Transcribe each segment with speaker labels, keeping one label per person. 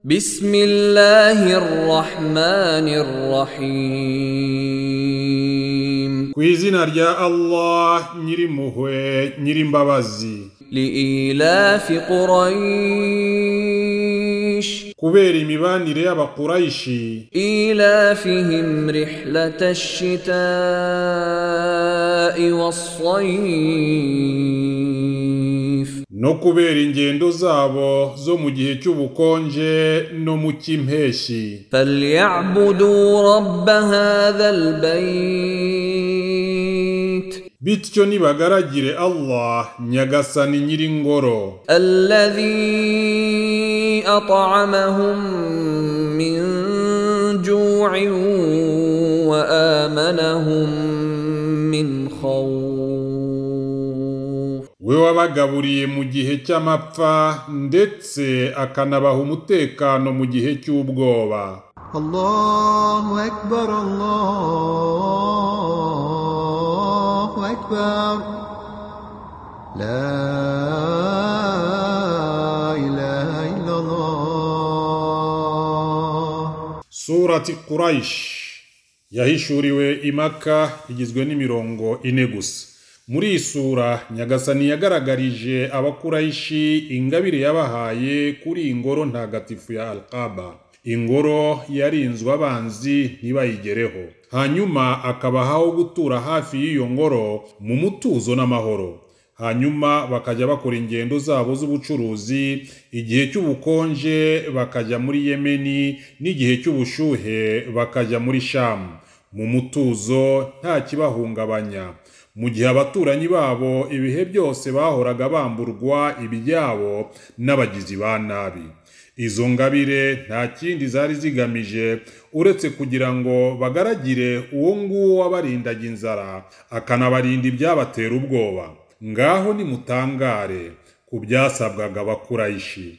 Speaker 1: بسم الله الرحمن الرحيم
Speaker 2: ku izina rya allah nyirimpuhwe nyirimbabazi
Speaker 1: لإيلاف قريش
Speaker 2: kubera imibanire y'abakurayishi
Speaker 1: إيلافهم رحلة الشتاء والصيف
Speaker 2: no kubera ingendo zabo zo mu gihe cy'ubukonje no mu cy'impeshyi
Speaker 1: فليعبدوا رب هذا البيت
Speaker 2: bityo nibagaragire allah nyagasani nyiringoro
Speaker 1: الذي أطعمهم من جوع وآمنهم من خوف
Speaker 2: we wabagaburiye mu gihe cy'amapfa ndetse akanabaha umutekano mu gihe cy'ubwoba
Speaker 3: الله أكبر الله أكبر لا إله إلا الله
Speaker 2: surati quraish yahishuriwe imaka igizwe n'imirongo ine gusa muri iyi sura nyagasani yagaragarije abakurayishi ingabire yabahaye kuri iyi ngoro ntagatifu ya alqaba ingoro yarinzwe abanzi ntibayigereho hanyuma akabahaho gutura hafi y'iyo ngoro mu mutuzo n'amahoro hanyuma bakajya bakora ingendo zabo z'ubucuruzi igihe cy'ubukonje bakajya muri yemeni n'igihe cy'ubushuhe bakajya muri shamu mu mutuzo nta kibahungabanya mu gihe abaturanyi babo ibihe byose bahoraga bamburwa ibyabo n'abagizi ba nabi izo ngabire nta kindi zari zigamije uretse kugira ngo bagaragire uwo nguwo wabarindaga inzara akanabarinda ibyabatera ubwoba ngaho nimutangare ku byasabwaga abakurayishi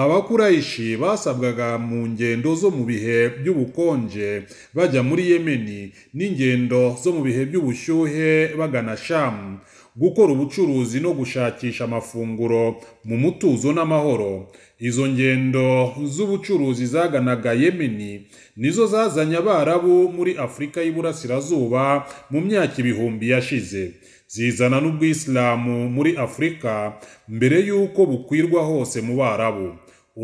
Speaker 2: abakurayishi basabwaga mu ngendo zo mu bihe by'ubukonje bajya muri yemeni n'ingendo zo mu bihe by'ubushyuhe bagana shamu gukora ubucuruzi no gushakisha amafunguro mu mutuzo n'amahoro izo ngendo z'ubucuruzi zaganaga yemeni nizo zazanye abarabu muri afurika y'iburasirazuba mu myaka ibihumbi yashize zizana n'ubwisilamu muri afurika mbere y'uko bukwirwa hose mu barabu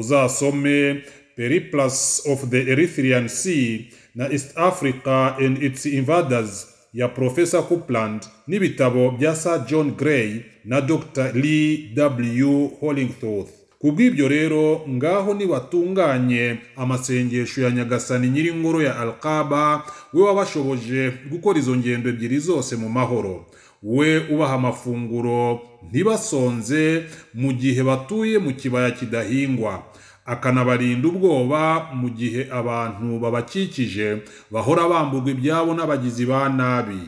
Speaker 2: uzasome periplus of the erythrian sea na east africa and its invaders ya profesa coupland n'ibitabo bya sir john gray na dr lee w hollingtooth ku bw'ibyo rero ngaho nibatunganye amasengesho ya nyagasani nyir'ingoro ya alqaba we wabashoboje gukora izo ngendo ebyiri zose mu mahoro we ubaha amafunguro ntibasonze mu gihe batuye mu kibaya kidahingwa akanabarinda ubwoba mu gihe abantu babakikije bahora bamburwa ibyabo n'abagizi ba nabi